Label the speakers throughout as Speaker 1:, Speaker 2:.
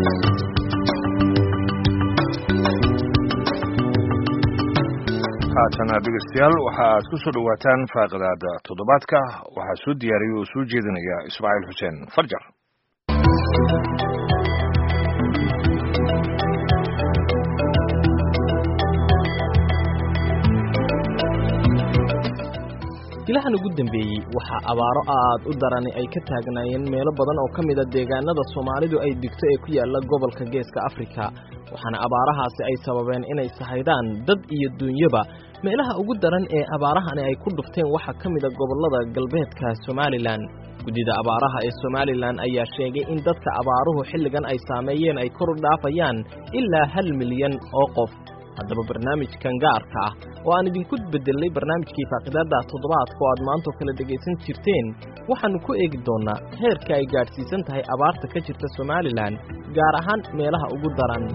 Speaker 1: haatana dhegeystayaal waxa aad ku soo dhowaataan faaqidaada toddobaadka waxaa soo diyaariyay oo soo jeedinaya ismaaciil xuseen farjar
Speaker 2: bilahan ugu dambeeyey waxaa abaaro aad u darani ay ka taagnaayeen meelo badan oo ka mida deegaanada soomaalidu ay digto ee ku yaalla gobolka geeska afrika waxaana abaarahaasi ay sababeen inay sahaydaan dad iyo duunyaba meelaha ugu daran ee abaarahani ay ku dhufteen waxaa ka mida gobollada galbeedka somalilan guddida abaaraha ee somalilan ayaa sheegay in dadka abaaruhu xilligan ay saameeyeen ay kor u dhaafayaan ilaa hal milyan oo qof haddaba barnaamijkan gaarka ah oo aan idinku beddelnay barnaamijkii faaqidaadda toddobaadka oo aad maantoo kale dhegaysan jirteen waxaannu ku eegi doonnaa heerka ay gaadhsiisan tahay abaarta ka jirta somalilan gaar ahaan meelaha ugu daran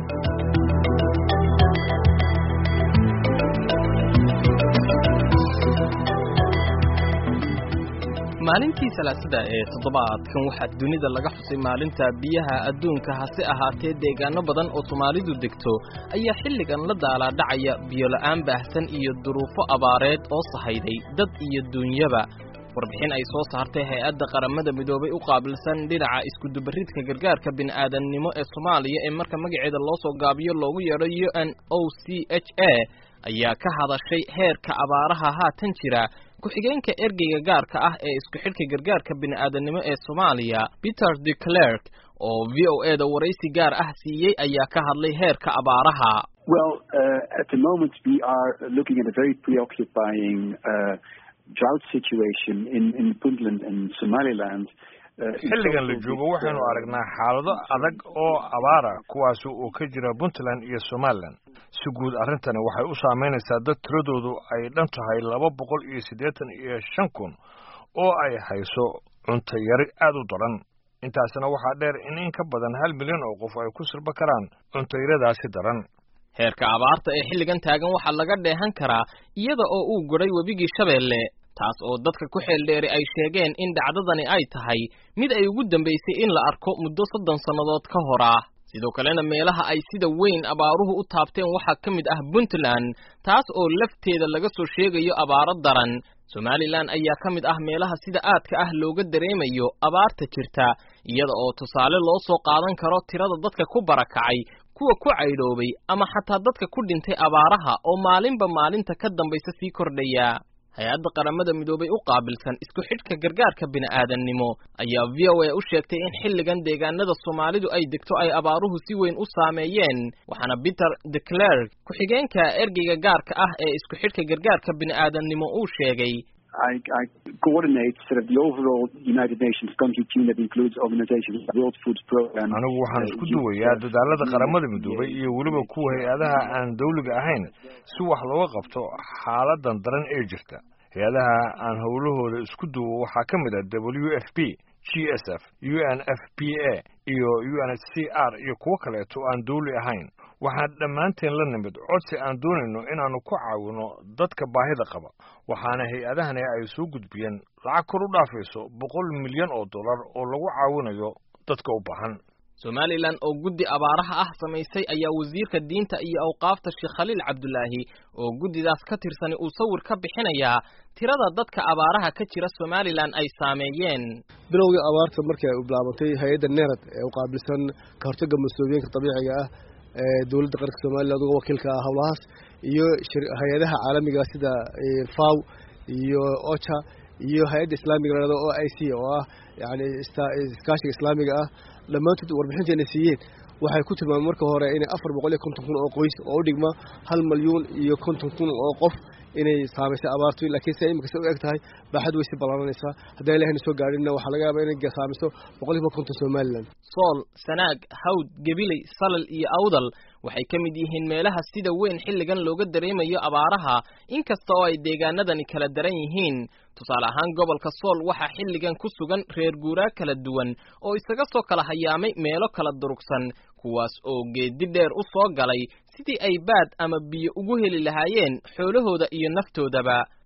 Speaker 2: maalintii salaasada ee toddobaadkan waxaa dunida laga xusay maalinta biyaha adduunka hase ahaatee deegaano badan oo soomaalidu degto ayaa xilligan la daalaadhacaya biyola'aan baahsan iyo duruufo abaareed oo sahayday dad iyo duunyaba warbixin ay soo saartay hay-adda qaramada midoobay u qaabilsan dhinaca iskudubaridka gargaarka bini'aadamnimo ee soomaaliya ee marka magaceeda loo soo gaabiyo loogu yeedho u n o c h a ayaa ka hadashay heerka abaaraha haatan jira ku-xigeenka ergeyga gaarka ah ee isku xidhka gargaarka bini'aadanimo ee soomaaliya peter de clerk oo v o e da waraysi gaar ah siiyey ayaa ka hadlay heerka abaaraha
Speaker 3: well uh, at the moment we are looking at a very preoccupying uh, drought situation in in puntland and somaliland
Speaker 1: xilligan la joogo waxaynu aragnaa xaalado adag oo abaara kuwaas oo ka jira puntland iyo somalilan si guud arrintani waxay u saamaynaysaa dad tiradoodu ay dhan tahay laba boqol iyo siddeetan iyo shan kun oo ay hayso cunto yari aad u daran intaasna waxaa dheer in in ka badan hal milyan oo qof ay ku sirba karaan cuntayaradaasi daran
Speaker 2: heerka abaarta ee xilligan taagan waxaa laga dheehan karaa iyada oo uu godhay webigii shabeelle taas oo dadka ku xeeldheeri ay sheegeen in dhacdadani ay tahay mid ay ugu dambaysay in la arko muddo soddon sannadood ka hor ah sidoo kalena meelaha ay sida weyn abaaruhu u taabteen waxaa ka mid ah puntland taas oo lafteeda laga soo sheegayo abaaro daran somalilan ayaa ka mid ah meelaha sida aadka ah looga dareemayo abaarta jirta iyada oo tusaale loo soo qaadan karo tirada dadka ku barakacay kuwa ku caydhoobay ama xataa dadka ku dhintay abaaraha oo maalinba maalinta ka dambaysa sii kordhaya hay-adda qaramada midoobay u qaabilsan isku xidhka gargaarka bini'aadannimo ayaa v o a u sheegtay in xilligan deegaanada soomaalidu ay degto ay abaaruhu si weyn u saameeyeen waxaana peter de clerk ku-xigeenka ergeyga gaarka ah ee isku xidhka gargaarka bini'aadannimo uu sheegay
Speaker 3: I, I coordinate sort of the overall United Nations country team that includes organizations like World Food Program.
Speaker 1: anigu waxaan isku duwayaa dadaalada qaramada midoobay iyo weliba kuwa hay-adaha aan dawliga ahayn si wax looga qabto xaaladan daran ee jirta hay-adaha aan howlahooda isku duwo waxaa ka mid ah w f p g s f u n f p a iyo u n h c r iyo kuwo kaleeto aan dawli ahayn waxaan dhammaanteen la nimid codsi aan doonayno inaannu ku caawino dadka baahida qaba waxaana hay-adahani ay soo gudbiyeen lacag kor u dhaafayso boqol milyan oo dollar oo lagu caawinayo dadka u baahan
Speaker 2: somalilan oo guddi abaaraha ah samaysay ayaa wasiirka diinta iyo awqaafta sheekh khaliil cabdulaahi oo guddidaas ka tirsani uu sawir ka bixinayaa tirada dadka abaaraha ka jira somalilan ay saameeyeen
Speaker 4: bilowgii abaarta markii ay u bilaabantay hay-adda nerad ee u qaabilsan ka hortagga mas-uuliyinka dabiiciga ah ee dowladda qaranka somaliland uga wakiilka ah howlahaas iyo hay-adaha caalamiga sida faw iyo ocha iyo hay-adda islaamiga lahado o i c oo ah yani iskaashiga islaamiga ah dhammaantood warbixinteena siiyeen waxay ku tilmaameen marka hore inay afar boqol iyo konton kun oo qoys oo u dhigma hal malyuun iyo konton kun oo qof inay saamaysay abaartu laakiin si imika u eg tahay baaxad way si ballaaranaysaa haddaan ilahayna soo gaadhinna waxaa laga yaabaa inay saamiso boqol kiiba konton somaliland
Speaker 2: sool sanaag hawd gabiley salal iyo awdal waxay ka mid yihiin meelaha sida weyn xilligan looga dareemayo abaaraha inkasta oo ay deegaanadani kala daran yihiin tusaale ahaan gobolka sool waxaa xilligan ku sugan reer guuraa kala duwan oo isaga soo kala hayaamay meelo kala durugsan kuwaas oo geedi dheer u soo galay sidii ay baad ama biyo ugu heli lahaayeen xoolahooda iyo naftoodaba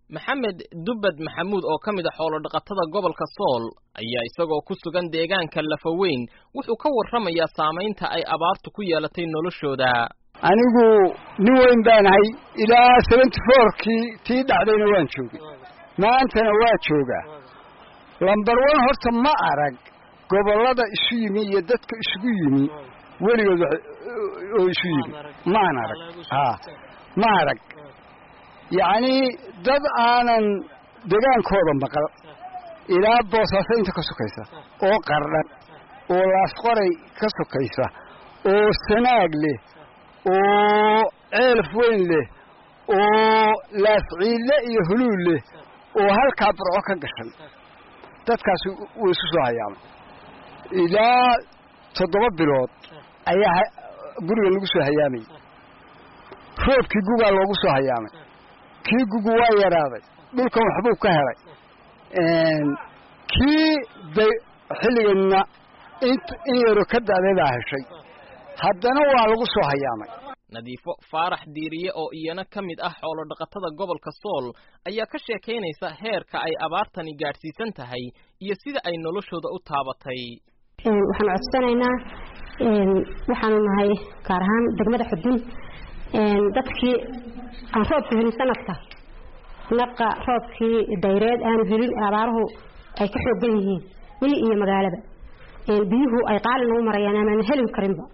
Speaker 2: maxamed dubbad maxamuud oo ka mid a xoolodhaqatada gobolka sool ayaa isagoo ku sugan deegaanka lafaweyn wuxuu ka warramayaa saamaynta ay abaartu ku yeelatay noloshooda
Speaker 5: anigu nin weyn baanahay ilaa seventy fourkii tii dhacdayna waan joogay maantana waa joogaa lambar one horta ma arag gobollada isu yimi iyo dadka isugu yimi weligood oo isu yimi maan arag a ma arag yacnii dad aanan degaankooda maqal ilaa boosaaso inta ka sokaysa oo qardhan oo laasqoray ka sokaysa oo sanaag leh oo ceelaf weyn leh oo laasciille iyo huluul leh oo halkaa burco ka gashan dadkaasi wuu isku soo hayaamay ilaa toddoba bilood ayaa guriga lagu soo hayaamayay roobkii gugaa loogu soo hayaamay kii gugu waa yaraaday dhulkan waxbuu ka helay kii day xilliganna in yaro ka da'day baa heshay haddana waa lagu soo hayaamay
Speaker 2: nadiifo faarax diiriye oo iyana ka mid ah xoolodhaqatada gobolka sool ayaa ka sheekaynaysa heerka ay abaartani gaadhsiisan tahay iyo sida ay noloshooda u taabatay
Speaker 6: waxaanu codsanaynaa waxaanu nahay gaar ahaan degmada xudun dadkii aan roobka helin sanadka naqa roobkii dayreed aanu helin abaaruhu ay ka xoogan yihiin miyi iyo magaalaba biyuhu ay qaali nagu marayaan amaan helin karinba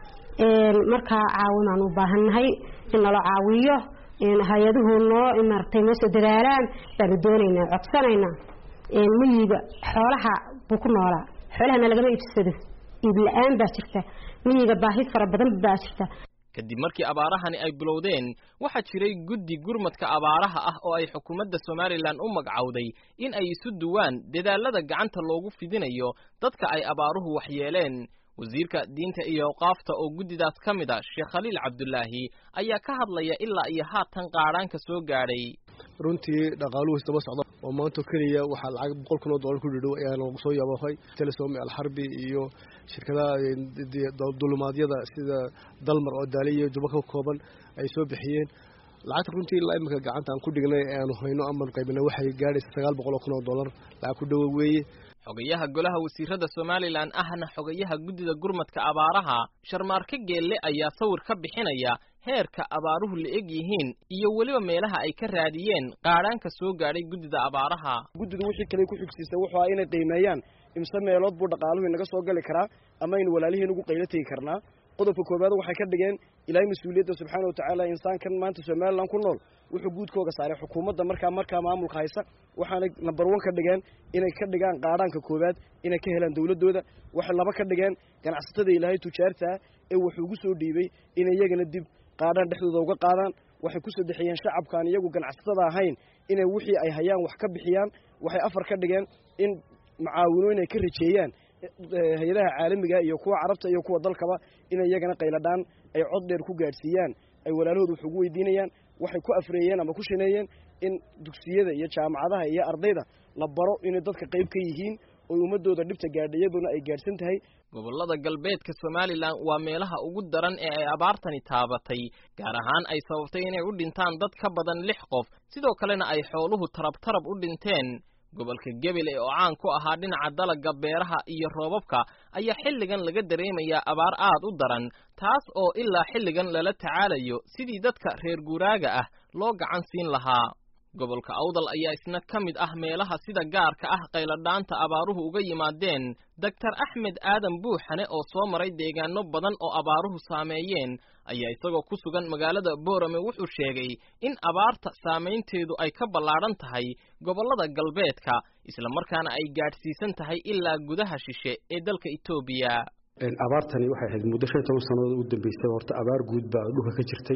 Speaker 6: markaa caawinaanu u baahannahay in nala caawiyo hay-aduhu noo maaragtay noo soo dadaalaan baanu doonaynaa codsanaynaa miyiga xoolaha buu ku noolaa xoolahana lagama iibsado iib la-aan baa jirta miyiga baahi fara badan baa jirta
Speaker 2: kadib markii abaarahani ay bilowdeen waxaa jiray guddi gurmadka abaaraha ah oo ay xukuumadda somalilan u magcawday in ay isu duwaan dadaalada gacanta loogu fidinayo dadka ay abaaruhu waxyeeleen wasiirka diinta iyo awqaafta oo guddidaas ka mid a sheekh khaliil cabdulaahi ayaa ka hadlaya ilaa iyo haatan qaadhaanka soo gaadhay
Speaker 4: runtii dhaqaaluhu isdaba socda oo maanto keliya waxaa lacag boqol kun oo dollar ku dhidhow ayaa lagu soo yaabafay telesom alxarbi iyo shirkadaha dulumaadyada sida dalmar oo daali iyo juba ka kooban ay soo bixiyeen lacagta runtii ilaa iminka gacanta aan ku dhignay ee aanu hayno amaan qaybinay waxay gaadhaysa sagaal boqol oo kun oo dollar lacag ku dhowo weeye
Speaker 2: xogayaha golaha wasiirada somalilan ahna xogayaha guddida gurmadka abaaraha sharmaarke geelle ayaa sawir ka bixinaya heerka abaaruhu la eg yihiin iyo weliba meelaha ay ka raadiyeen qaadhaanka soo gaadhay guddida abaaraha
Speaker 7: guddidu wixii kale ku xigsiisa wuxuu ah inay qiimeeyaan imse meelood buu dhaqaaluhu inaga soo gali karaa ama aynu walaalihiin ugu qaylo tegi karnaa qodobka koowaad waxay ka dhigeen ilaahay mas-uuliyadda subxaana watacaala insaankan maanta somalilan ku nool wuxuu guudkooga saaray xukuumadda markaa markaa maamulka haysa waxaanay number one ka dhigeen inay ka dhigaan qaadhaanka koowaad inay ka helaan dowladdooda waxay laba ka dhigeen ganacsatada ilaahay tujaartaa ee wuxuu ugu soo dhiibay inay iyagana dib qaadhaan dhexdooda uga qaadaan waxay ku saddexeeyeen shacabkaan iyagu ganacsatada ahayn inay wixii ay hayaan wax ka bixiyaan waxay afar ka dhigeen in macaawino inay ka rajeeyaan hay-adaha caalamiga iyo kuwa carabta iyo kuwa dalkaba inay iyagana qayladhaan ay cod dheer ku gaadhsiiyaan ay walaalahooda wax ugu weydiinayaan waxay ku afreeyeen ama ku shaneeyeen in dugsiyada iyo jaamacadaha iyo ardayda la baro inay dadka qayb ka yihiin oy ummadooda dhibta gaadha iyaduna ay gaadhsan tahay
Speaker 2: gobollada galbeedka somalilan waa meelaha ugu daran ee ay abaartani taabatay gaar ahaan ay sababtay inay u dhintaan dad ka badan lix qof sidoo kalena ay xooluhu tarab tarab u dhinteen gobolka gebele oo caan ku ahaa dhinaca dalagga beeraha iyo roobabka ayaa xilligan laga dareemayaa abaar aad u daran taas oo ilaa xilligan lala tacaalayo sidii dadka reer guuraaga ah loo gacan siin lahaa gobolka awdal ayaa isna ka mid ah meelaha sida gaarka ah qayladhaanta abaaruhu uga yimaadeen doctor axmed aadan buuxane oo soo maray deegaano badan oo abaaruhu saameeyeen ayaa isagoo ku sugan magaalada boorame wuxuu sheegay in abaarta saamaynteedu ay ka ballaadhan tahay gobollada galbeedka islamarkaana ay gaadhsiisan tahay ilaa gudaha shishe ee dalka etoobiya
Speaker 8: abaartani waxay ahayd muddo shan iyo toban sannadood u dambeysay horta abaar guud baa dhulka ka jirtay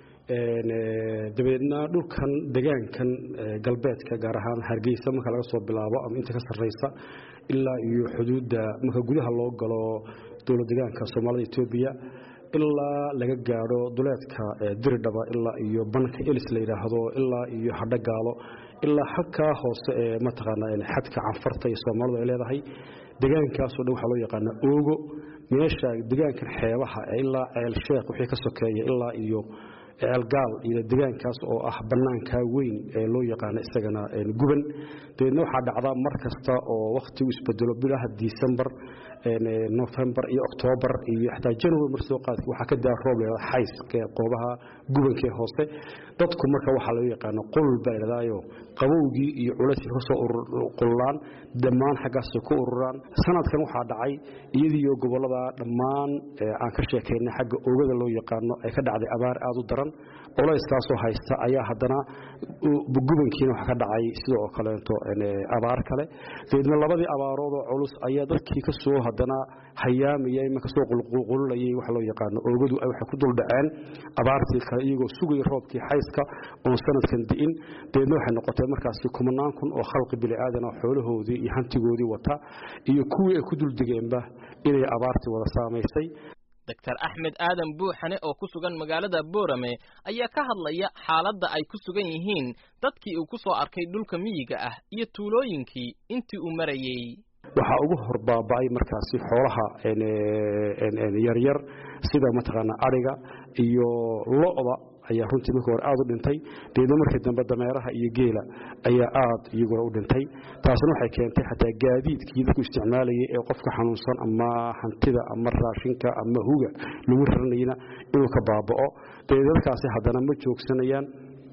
Speaker 8: dabeedna dhulkan degaankan galbeedka gaar ahaan hargeysa marka laga soo bilaabo ama inta ka sarreysa ilaa iyo xuduudda marka gudaha loo galo dowlad degaanka soomaalida etoobiya ilaa laga gaadho duleedka diridhaba ilaa iyo banka elis la yidhaahdo ilaa iyo hadhogaalo ilaa xagkaa hoose ee mataqaanaa xadka canfarta iyo soomaalidu ay leedahay degaankaasoo dhan waxaa loo yaqaanaa oogo meesha degaankan xeebaha ilaa ceel sheekh wixii ka sokeeya ilaa iyo ceelgaal iyo degaankaas oo ah bannaankaa weyn ee loo yaqaano isagana guban dabeedna waxaa dhacda mar kasta oo wakhtigu isbedelo bilaha disembar novembar iyo octoobar iyo xataa january mar soo qaadka waxaa ka daa roob leedaa xays qoobaha gubankee hoose dadku marka waxaa loo yaqaano qulul baa idhadaayo qabowgii iyo culayskii kasoo qululaan dhammaan xaggaasay ku ururaan sanadkan waxaa dhacay iyadiiyo gobollada dhammaan aan ka sheekaynay xagga oogada loo yaqaano ay ka dhacday abaar aad u daran culayskaasoo haysta ayaa haddana gubankiina waxa ka dhacay sida oo kaleeto abaar kale dabeedna labadii abaaroodoo culus ayaa dadkii kasoo haddana hayaamaya ima kasoo qulqulayay waxa loo yaqaano oogadu waxay ku dul dhaceen abaartii kale iyagoo sugaya roobkii xayska oon sanadkan di'in dabeedna waxay noqotay markaasi kumanaan kun oo khalqi bini'aadan oo xoolahoodii iyo hantigoodii wata iyo kuwii ay ku dul degeenba inay abaartii wada saamaysay
Speaker 2: doctor axmed aadan buuxane oo ku sugan magaalada boorame ayaa ka hadlaya xaaladda ay ku sugan yihiin dadkii uu ku soo arkay dhulka miyiga ah iyo tuulooyinkii intii uu marayey
Speaker 8: waxaa ugu hor baaba'ay markaasi xoolaha yaryar sida mataqaanaa adhiga iyo lo'da ayaa runtii markii hore aad u dhintay deedna markii dambe dameeraha iyo geela ayaa aad iyaguna u dhintay taasna waxay keentay xataa gaadiidkii dadku isticmaalayay ee qofka xanuunsan ama hantida ama raashinka ama huga lagu raranayna inuu ka baaba'o dabeed dadkaasi haddana ma joogsanayaan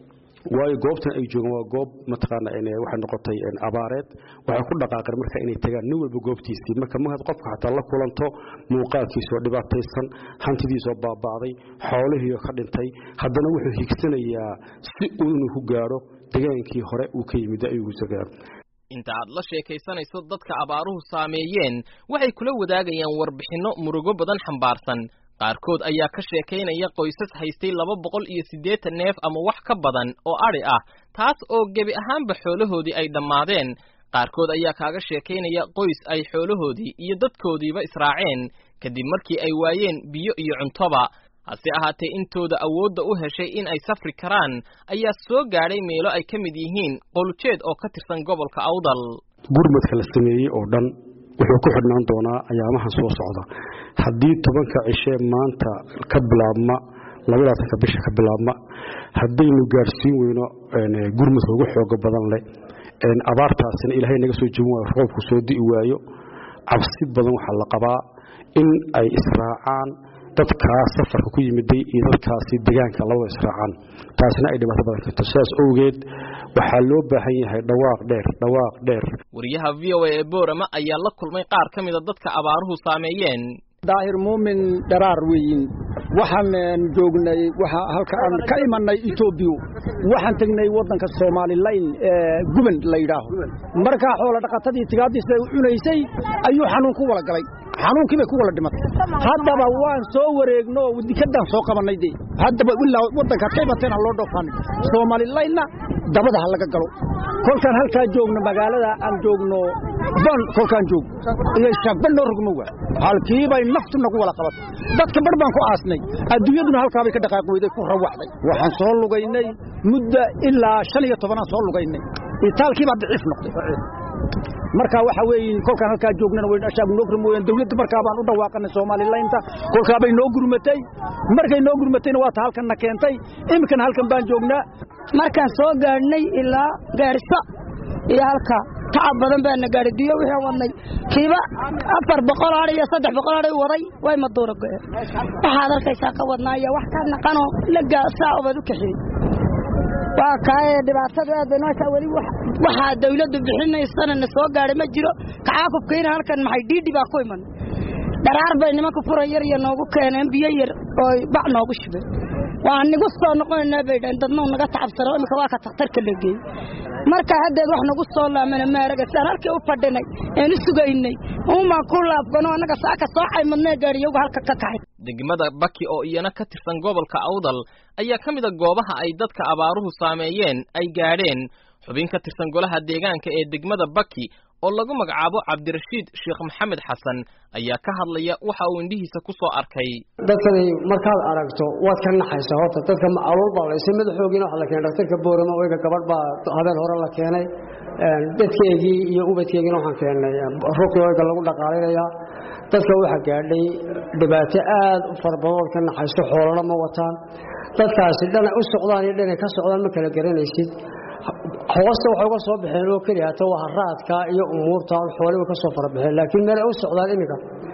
Speaker 8: waayo goobtan ay joogaan waa goob mataqaana waxay noqotay abaareed waxay ku dhaqaaqeen marka inay tagaan nin walba goobtiisii marka markaad qofka xataa la kulanto muuqaalkiisoo dhibaataysan hantidiisoo baaba'day xoolihiioo ka dhintay haddana wuxuu higsanayaa si uu inuu ku gaadho degaankii hore uu ka yimid ayuu gaaro
Speaker 2: inta aad la sheekaysanayso dadka abaaruhu saameeyeen waxay kula wadaagayaan warbixinno murugo badan xambaarsan qaarkood ayaa ka sheekaynaya qoysas haystay laba boqol iyo siddeetan neef ama wax ka badan oo adhi ah taas oo gebi ahaanba xoolahoodii ay dhammaadeen qaarkood ayaa kaaga sheekaynaya qoys ay xoolahoodii iyo dadkoodiiba israaceen kadib markii ay waayeen biyo iyo cuntoba hase ahaatee intooda awoodda u heshay in ay safri karaan ayaa soo gaadhay meelo ay ka mid yihiin qowljeed oo ka tirsan gobolka awdal
Speaker 8: gurmadka la sameeyey oo dhan wuxuu ku xidhnaan doonaa ayaamahan soo socda haddii tobanka cishee maanta ka bilaabma labadaatanka bisha ka bilaabma haddaynu gaadhsiin weyno gurmadka ugu xooga badan leh abaartaasina ilaahay naga soo jebin waayo roobku soo di'i waayo cabsi badan waxaa la qabaa in ay israacaan dadkaas safarka ku yimiday iyo dadkaasi degaanka labada israacaan taasina ay dhibaato badan karto sidaas owgeed waxaa loo baahan yahay dhawaaq dheer dhawaaq dheer
Speaker 2: wariyaha v o a ee boorama ayaa la kulmay qaar ka mida dadka abaaruhu saameeyeen
Speaker 5: daahir muumin dharaar weyin waxaan joognay waxa halka aan ka imanay etoobiya waxaan tegnay waddanka somalilayn ee guban la yidhaaho markaa xoola dhaqatadii tigaadiisa u cunaysay ayuu xanuun ku wala galay xanuunkii bay ku wala dhimatay haddaba waan soo wareegno oo dikadaan soo qabannay dee haddaba ilaa waddankaad ka imateen ha loo dhoofaanay somalilaynna dabada ha laga galo kolkaan halkaa joogno magaalada aan joogno ban kolkaan joog iyo shaagban noo rogmo waa halkiibay naftu nagu wala qabatay dadka bar baan ku aasnay adduunyaduna halkaabay ka dhaqaaq weyday ku rawaxday waxaan soo lugaynay muddo ilaa shan iyo tobanaan soo lugaynay itaalkiibaa daciif noqday marka waxa weeye kolkaan halkaa joognana way ashaab noo gurmooyeen dawladda markaa baan u dhawaaqanay Soomaalilaynta kolkaa bay noo gurmatay markay noo gurmatayna waa ta halkan na keentay iminkana halkan baan joognaa
Speaker 9: markaan soo gaadhnay ilaa gaarisa iyo halka tacab badan baana gaadhay biyo wixii wadnay kiiba afar boqol adhi iyo saddex boqol adhi waday way maduura go'een waxaad arkaysaa ka wadnaa iyo wax ka naqanoo lagaa saa obaad u kaxiyey waa kaaye dhibaatadu aad bay nooshaa weli waxaa dawladdu bixinaysana na soo gaadhay ma jiro kacaakubkayna halkan maxay dhiidhi baa ku iman dharaar bay nimanka fura yar iyo noogu keeneen biyo yar oo bac noogu shubeen waa nigu soo noqonaynaa bay dhahen dadnau naga tacabsano imika waa ka takhtarka la geeyey marka haddeed wax nagu soo laamana maaraga siaan halkii u fadhinay een u sugaynay umaan ku laabgano annaga saaka soo caymadnee gaadhiyogu halka ka kaxay
Speaker 2: degmada baki oo iyana ka tirsan gobolka awdal ayaa ka mida goobaha ay dadka abaaruhu saameeyeen ay gaadheen xubin ka tirsan golaha deegaanka ee degmada baki oo lagu magacaabo cabdirashiid sheekh maxamed xasan ayaa ka hadlaya waxa uu indhihiisa ku soo arkay
Speaker 10: dadkani markaad aragto waad ka naxaysaa horta dadka alool baa laysay madaxoogiina waxa la keenay dhaktarka boorama oyga gabadh baa habeen hore la keenay dadkeygii iyo ubadkeygiina waxaan keennay ruqii oyga lagu dhaqaalinayaa dadka waxaa gaadhay dhibaato aad u fara badan ood ka naxayso xoolana ma wataan dadkaasi dhana u socdaan iyo dhanay ka socdaan ma kala garanaysid hoosta waxay uga soo baxeen oo keliya hata waa haraadka iyo umuurta xooliba ka soo farabaxeen laakiin meel ay u socdaan iminka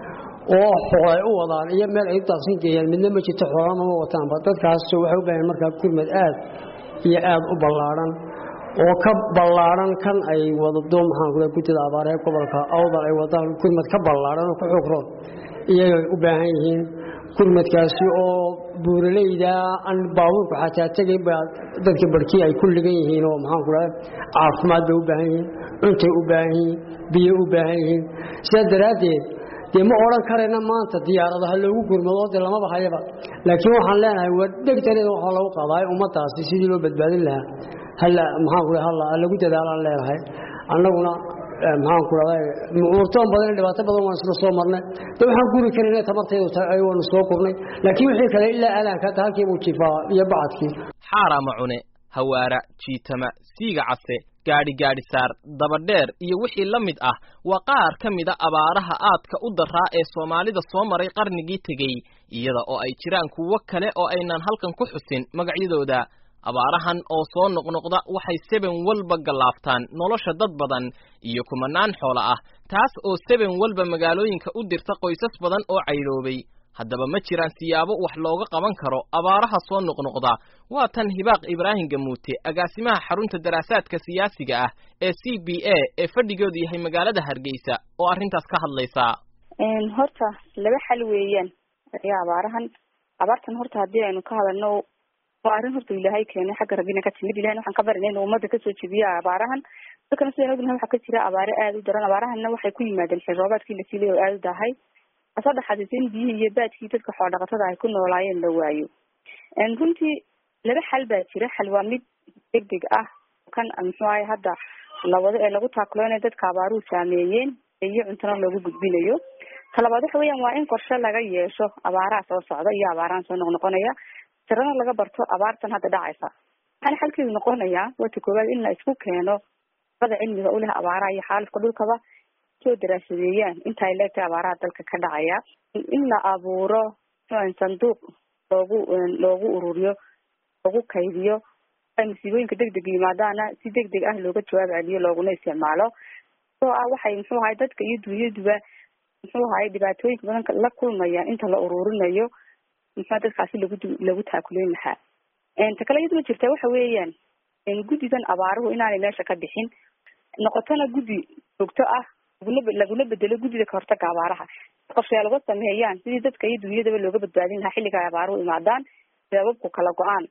Speaker 10: oo xoolay u wadaan iyo meel ay u daaqsin geeyaan midna ma jirto xoolama ma wataanba dadkaas waxay u baahan markaa gurmad aad iyo aad u ballaadhan oo ka ballaadhan kan ay wadado maxaan kula guddida abaaree gobolka awdal ay wadaan gurmad ka ballaadhan oo ka xoog roon iyagay u baahan yihiin gurmadkaasi oo buuraleyda aan baabuurku xataa tegayn baa dadka barkii ay ku ligan yihiin oo maxaan ku dhahay caafimaad bay u baahan yihiin cuntay u baahan yihiin biyo u baahan yihiin sidaa daraaddeed dee ma odhan karayna maanta diyaarada ha loogu gurmado dee lamaba hayaba laakiin waxaan leenahay waa dhegtaneeda waxaa lagu qaadaay ummaddaasi sidii loo badbaadin lahaa halla maxaan ku dhahay halla lagu dadaalaan leenahay annaguna maxaan ku dhahay muurtoon badan dhibaato badan waan isla soo marnay de waxaan guri karinay tamartaydu tahay waanu soo kurnay laakiin wixii kale ilaa aadaanka hadda halkii buu jifaa iyo bacadkii
Speaker 2: xaarama cune hawaara jiitama siiga case gaadhi gaadhi saar dabadheer iyo wixii la mid ah waa qaar ka mida abaaraha aadka u daraa ee soomaalida soo maray qarnigii tegey iyada oo ay jiraan kuwo kale oo aynan halkan ku xusin magacyadooda abaarahan oo soo noqnoqda waxay seben walba gallaaftaan nolosha dad badan iyo kumanaan xoolo ah taas oo seben walba magaalooyinka u dirta qoysas badan oo caydhoobay haddaba ma jiraan siyaabo wax looga qaban karo abaaraha soo noqnoqda waa tan hibaaq ibraahim gamuute agaasimaha xarunta daraasaadka siyaasiga ah ee c b a ee fadhigoodu yahay magaalada hargeysa oo arrintaas ka hadlaysa
Speaker 11: horta laba xal weeyaan ayaa abaarahan abaartan horta haddii aynu ka hadalno waa arrin horta ilaahay keenay xagga rabbina ka timid ilahayna waxaan ka barinay inuu ummadda kasoo jebiyo abaarahan dadkana sidaan ognahay waxaa ka jira abaare aada u daran abaarahanna waxay ku yimaadeen xil roobaadkii la siilay oo aada u dahay asoo dhaxaadisa in biyihii iyo baadkii dadka xoodhaqatada ay ku noolaayeen la waayo runtii laba xal baa jira xal waa mid deg deg ah kan muxuu ahay hadda lawado ee lagu taakuloonay dadka abaaruhu saameeyeen iyo cuntana loogu gudbinayo talabaad waxa weeyaan waa in qorshe laga yeesho abaaraha soo socda iyo abaarahan soo noqnoqonaya tirana laga barto abaartan hadda dhacaysa waxaana xalkeedu noqonayaa wata koowaad in la isku keeno ada cilmiga uleh abaaraha iyo xaalifka dhulkaba soo daraasadeeyaan inta ay leegtahay abaaraha dalka ka dhacaya in la abuuro sanduuq loogu loogu ururiyo loogu kaydiyo ay masiibooyinka deg deg yimaadaana si deg deg ah looga jawaab celiyo looguna isticmaalo oo ah waxay muxuu ahay dadka iyo dunyaduba muxuu ahay dhibaatooyinka badan la kulmayaan inta la ururinayo muxua dadkaasi lagu lagu taakuleyn lahaa ta kale iyaduna jirta waxa weeyaan guddidan abaaruhu inaanay meesha ka bixin noqotona guddi joogto ah laguna laguna bedelo guddida kahortaga abaaraha qorshayaal uga sameeyaan sidii dadka iyo dunyadaba looga badbaadin lahaa xilliga ay abaaruhu imaadaan sababku kala go-aan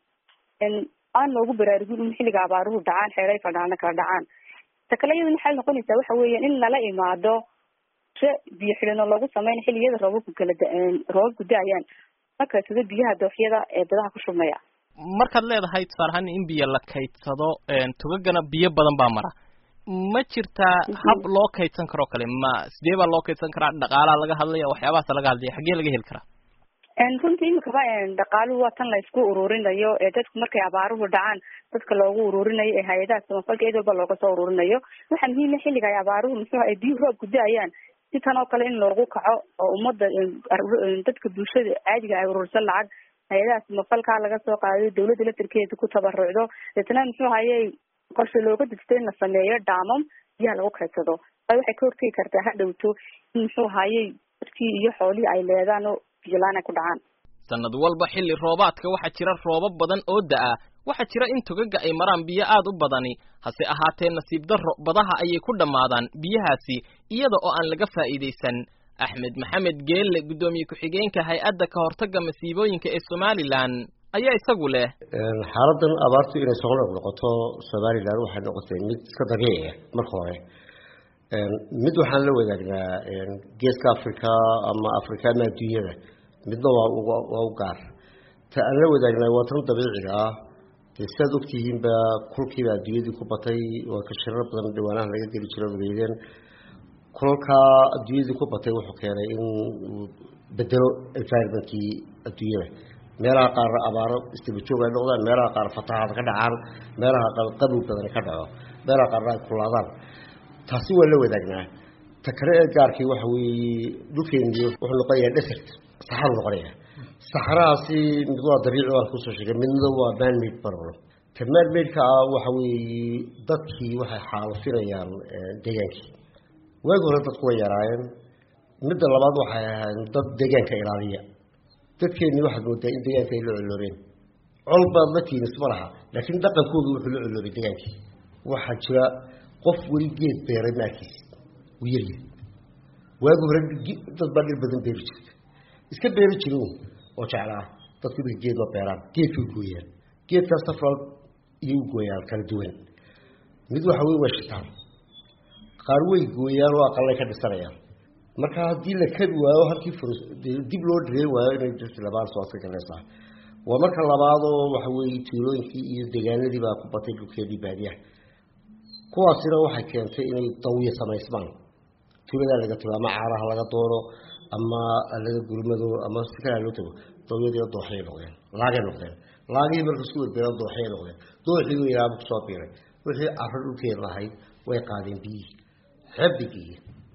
Speaker 11: aan loogu baraarugin in xilliga abaaruhu dhacaan xeeray fadhaana kala dhacaan ta kale iyaduna waxay noqonaysaa waxa weeyaan in lala imaado qorshe biyo xidhanoo loogu sameyn xilliyada roobabku kala roobabku da-ayaan markasado biyaha dooxyada ee dadaha ku shubmaya
Speaker 2: markaad leedahay tusaale ahaan in biyo la kaydsado tugagana biyo badan baa mara ma jirtaa hab loo kaydsan karoo kale ma sidee baa loo kaydsan karaa dhaqaalaha laga hadlaya waxyaabahaas laga hadlaya xaggee laga heli karaa
Speaker 11: runtii imikaba dhaqaaluhu waa tan la isku ururinayo ee dadku markay abaaruhu dhacaan dadka loogu ururinayo ee hay-adaha samafalka cid walba looga soo ururinayo waxaa muhiima xilliga ay abaaruhu muxuu ay biyuhu roobku da-ayaan si tan oo kale in loogu kaco oo ummadda dadka bulshada caadiga ay urursan lacag hay-adaha samafalka laga soo qaadayo dawladda laftarkeeda ku tabarucdo deetna muxuu hayay qorshe looga degto in la sameeyo dhaamam biyaha lagu kaydsado a waxay ka hortegi kartaa ha dhowto in muxuu hayay dadkii iyo xoolihii ay leedaan oo biyolaan ay ku dhacaan
Speaker 2: sanad walba xilli roobaadka waxaa jira roobab badan oo da-a waxaa jira in togaga ay maraan biyo aad u badani hase ahaatee nasiib darro badaha ayay ku dhammaadaan biyahaasi iyada oo aan laga faa'iidaysan axmed maxamed geelle guddoomiye ku-xigeenka hay-adda ka hortagga masiibooyinka ee somalilan ayaa isagu leh
Speaker 12: xaaladan abaartu inay soo noqnoqoto somalilan waxay noqotay mid iska dabiici ah marka hore mid waxaan la wadaagnaa geeska africa ama africa ama adduunyada midna waa waa u gaar ta aan la wadaagnaa waa tan dabiiciga ah dee sidaad ogtihiinba kulkiiba adduunyadii ku batay waa ka shirar badan dhawaanaha laga geli jiro ogeydeen kulalkaa adduunyadii ku batay wuxuu keenay in uu bedelo environmentkii adduunyada meelaha qaar abaaro istibajoog ay noqdaan meelaha qaar fatahaad ka dhacaan meelaha qaar qabow badan ka dhaco meelaha qaarna ay kulaadaan taasi waa la wadaagnaa ta kale ee gaarkii waxa weeye dhulkeeni wuxuu noqonayaa desert saxaru noqonaya saxarahaasi mid waa dabiici waan kusoo sheegay midna waa manmade problem ta manmade-ka ah waxa weeye dadkii waxay xaalufinayaan deegaankii waagi hore dadku way yaraayeen midda labaad waxay ahayn dad deegaanka ilaaliya dadkeennii waxaad moodaa in deegaanka ay la colooreen col baad la tiinis ma laha laakiin dhaqankoodu wuxuu la colooray degaankii waxaa jira qof weli geed beeray maarkiis uu yaryahay waagi hore dad baa dhir badan beeri jirta iska beeri jirin oo jeclaa dadku imika geed ma beeraan geedkay gooyaan geedkaas safral iyo u gooyaan kala duwan mid waxa wey waa shitaan qaar way gooyaan oo aqalay ka dhisanayaan marka haddii la kadi waayo halkii furs dib loo dhireen waayo inay jirto labaan socodka galaysaa waa marka labaadoo waxa weeye tuulooyinkii iyo deegaanadii baa ku batay dhulkeedii baadiyaha kuwaasina waxay keentay inay dawiya samaysmaan tuuladaa laga tago ama caaraha laga dooro ama laga gurmado ama si kalaa loo tago dawyadii dooxyay noqdeen laagay noqdeen laagihii marka isku werbeeran dooxyay noqdeen dooxii weynaaba kusoo biiray wixii caro dhulkeeda lahayd way qaadeen biyihii xebbigii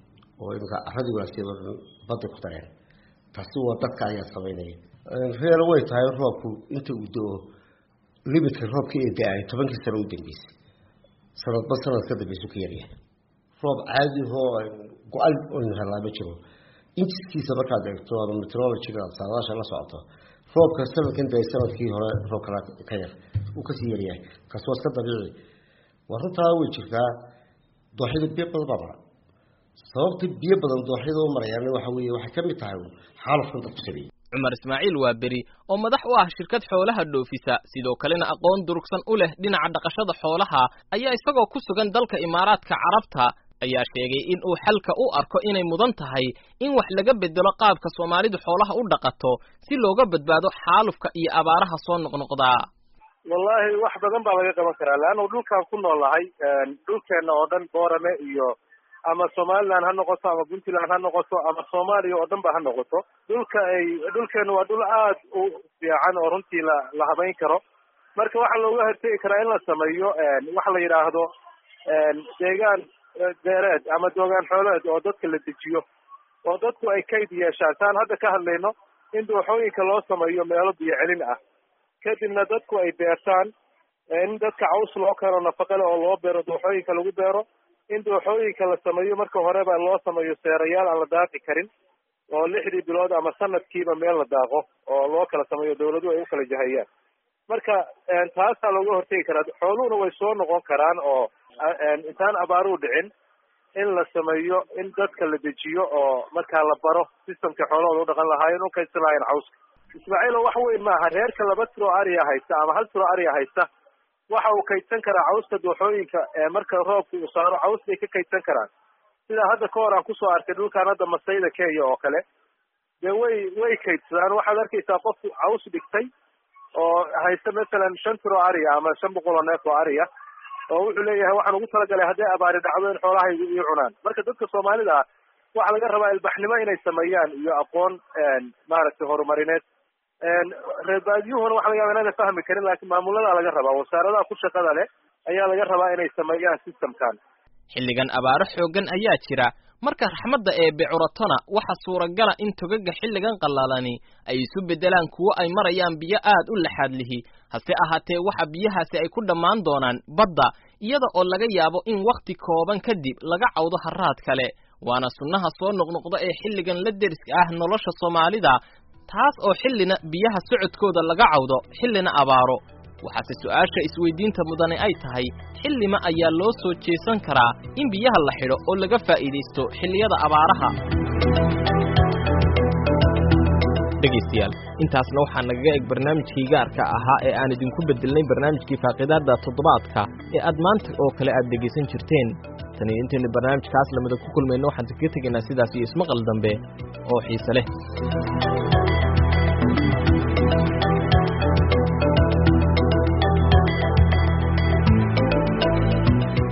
Speaker 12: oo iminka caradii wanaagsan baday ku dareen taasi waa dadka ayaa samaynaya reer way tahay roobku inta uu do-o limitka roobka ee da-ay tobankii sano u dambeysay sanadba sanad ka dambeysu ka yaryahay roob caadi hoo go-an oynu helaa ma jiro injiskiisa markaad eegto ama metrologiga saadaasha la socoto roobka sanadkan da sanadkii hore roob kala ka yar uu kasii yaryahay kaas waa iska dabiici waa runtaa way jirtaa dooxyada biyo badan baa mara sababta biyo badan dooxyada u marayaan waxa weeye waxay ka mid tahay xaalufkan dadku sameeyey
Speaker 2: cumar ismaaciil waa beri oo madax u ah shirkad xoolaha dhoofisa sidoo kalena aqoon durugsan u leh dhinaca dhaqashada xoolaha ayaa isagoo ku sugan dalka imaaraadka carabta ayaa sheegay in uu xalka u arko inay mudan tahay in wax laga bedelo qaabka soomaalidu xoolaha u dhaqato si looga badbaado xaalufka iyo abaaraha soo noqnoqdaa
Speaker 13: wallaahi wax badan baa laga qaban karaa leannu dhulkaan ku noolahay dhulkeenna oo dhan boorame iyo ama somaliland ha noqoto ama puntland ha noqoto ama soomaaliya oo dhan ba ha noqoto dhulka ay dhulkeenu waa dhul aad u fiican oo runtii la la habayn karo marka waxaa looga hortegi karaa in la sameeyo waxa la yidhaahdo deegaan beereed ama doogaan xooleed oo dadka la dejiyo oo dadku ay kayd yeeshaan saan hadda ka hadlayno in dooxooyinka loo sameeyo meelo biyo celin ah kadibna dadku ay beertaan in dadka caws loo keeno nafaqale oo loo beero dooxooyinka lagu beero in dooxooyinka la sameeyo marka horeba loo sameeyo seerayaal aan la daaqi karin oo lixdii bilood ama sanadkiiba meel la daaqo oo loo kala sameeyo dawladuhu ay u kala jahayaan marka taasaa looga hortegi karaa xooluhuna way soo noqon karaan oo intaan abaaruhu dhicin in la sameeyo in dadka la dejiyo oo markaa la baro systemka xoolahooda u dhaqan lahaayeen u kaydsan lahaayeen cawska ismaaciilo wax weyn maaha reerka laba tiro ariya haysta ama hal tiro ariya haysta waxa uu kaydsan karaa cawska dooxooyinka marka roobka uu saaro caws bay ka kaydsan karaan sidaa hadda ka hor aan kusoo arkay dhulkaan hadda masayda kenya oo kale dee way way kaydsadaan waxaad arkaysaa qof caws dhigtay oo haysta masalan shan tiro ariya ama shan boqol oo neef oo ariya oo wuxuu leeyahay waxaan ugu talagalay hadday abaari dhacdo in xoolahaygu ii cunaan marka dadka soomaalida ah waxaa laga rabaa ilbaxnimo inay sameeyaan iyo aqoon maaragtay horumarineed reer baadiyuhuna waxa laga yaba inaana fahmi karin laakiin maamuladaa laga rabaa wasaaradaha ku shaqada leh ayaa laga rabaa inay sameeyaan systemkan
Speaker 2: xilligan abaaro xooggan ayaa jira marka raxmadda eebbe curatona waxa suuragala in togaga xilligan qallalani ay isu beddelaan kuwo ay marayaan biyo aad u laxaad lihi hase ahaatee waxa biyahaasi ay ku dhammaan doonaan badda iyada oo laga yaabo in wakhti kooban kadib laga cawdo harraad kale waana sunnaha soo noqnoqda ee xilligan la deriska ah nolosha soomaalida taas oo xillina biyaha socodkooda laga cawdo xillina abaaro waxaase su'aasha isweydiinta mudane ay tahay xillima ayaa loo soo jeesan karaa in biyaha la xidho oo laga faa'iidaysto xilliyada abaaraha dhegaystayaal intaasna waxaa nagaga eg barnaamijkii gaarka ahaa ee aan idinku beddelnay barnaamijkii faaqidaadda toddobaadka ee aad maanta oo kale aad dhegaysan jirteen tan iyo intaynu barnaamijkaas lamida ku kulmayno waxaan kaga tegaynaa sidaas iyo ismaqal dambe oo xiise leh